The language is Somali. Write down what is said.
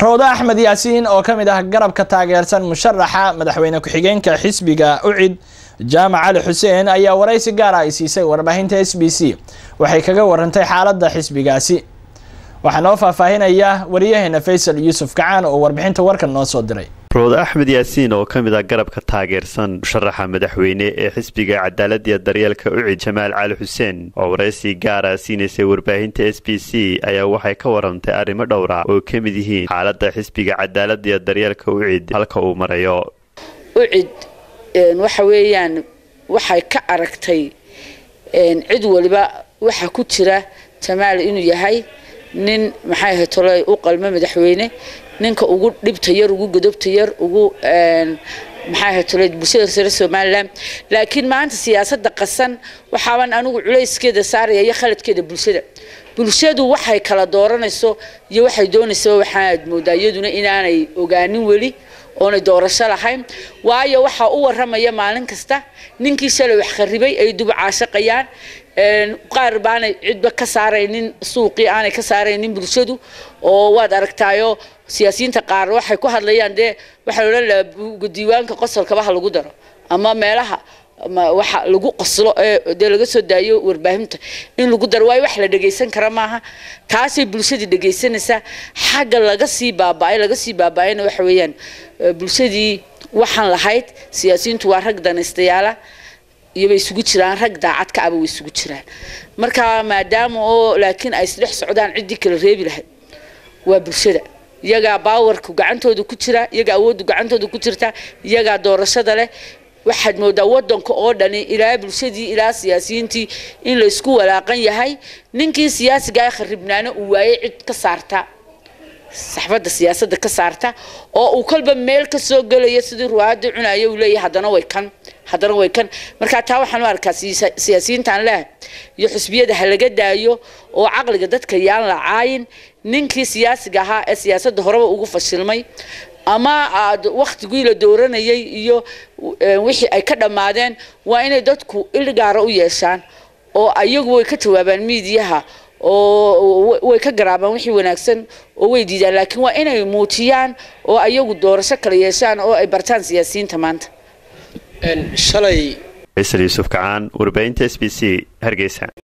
rawdo axmed yaasiin oo ka mid ah garabka taageersan musharaxa madaxweyne ku-xigeenka xisbiga ucid jaamac cali xuseen ayaa waraysi gaara ay siisay warbaahinta s b c waxay kaga warantay xaaladda xisbigaasi waxaa noo faahfaahinaya wariyaheena faysal yuusuf kacaan oo warbixinta warkan noo soo diray rawdo axmed yaasiin oo ka mid ah garabka taageersan musharaxa madaxweyne ee xisbiga cadaaladiya daryeelka ucid jamaal cali xuseen oo waraysi gaara siinaysay warbaahinta s b c ayaa waxay ka warantay arrimo dhowra oo ka mid yihiin xaaladda xisbiga cadaaladiya daryeelka ucid halka uu marayo ucid waxa weeyaan waxay ka aragtay cid waliba waxa ku jira jamaal inuu yahay nin maxay ahayd tolay u qalmo madaxweyne ninka ugu dhibta yar ugu godobta yar ugu maxay ahayd tolay bulshada reer somaliland laakiin maanta siyaasadda qasan waxaaban anigu culayskeeda saaraya iyo khaladkeeda bulshada bulshadu waxay kala dooranayso iyo waxay doonaysa waxaad moodaa iyaduna inaanay ogaanin weli oonay doorasho lahayn waayo waxaa u waramaya maalin kasta ninkii shalay wax kharibay ay dub caashaqayaan qaar baanay cidba ka saaraynin suuqii aanay ka saaraynin bulshadu oo waad aragtaayo siyaasiyiinta qaar waxay ku hadlayaan dee waxaa odhan lahaa diiwaanka qosolkaba ha lagu daro ama meelaha waxa lagu qoslo ee dee laga soo daayo warbaahinta in lagu daro waayo wax la dhegaysan kara maaha taasay bulshadii dhegaysanaysaa xagga laga sii baaba'ay laga sii baaba'ayna waxa weeyaan bulshadii waxaan lahayd siyaasiyiintu waa rag danaystayaala iyo bay isugu jiraan rag daacad ka aba way isugu jiraan marka maadaama oo laakiin ay isdhex socdaan ciddii kala reebi lahayd waa bulshada iyagaa baawarku gacantooda ku jira iyagaa awooddu gacantooda ku jirta iyagaa doorashada leh waxaad moodaa wadanka oo dhani ilaa bulshadii ilaa siyaasiyiintii in la isku walaaqan yahay ninkii siyaasiga ee kharibnaana uu waayey cid ka saarta saxbadda siyaasadda ka saarta oo uu kolba meel ka soo gelaya sidii ruwaada cunaya uu leeyahay haddana way kan haddana way kan marka taa waxaan u arkaa siyaasiyiintaan leeh iyo xusbiyada ha laga daayo oo caqliga dadka yaan la caayin ninkii siyaasiga ahaa ee siyaasadda horeba ugu fashilmay ama aad waktigii la dooranayay iyo wixii ay ka dhammaadeen waa inay dadku ilgaara u yeeshaan oo ayagu way ka jawaabaan miidiyaha oo way ka garaabaan wixii wanaagsan oo way diidaan laakiin waa inay muujiyaan oo ayagu doorasho kala yeeshaan oo ay bartaan siyaasiyiinta maanta faysal yuusuf kacaan warbaahinta s b c hargeysa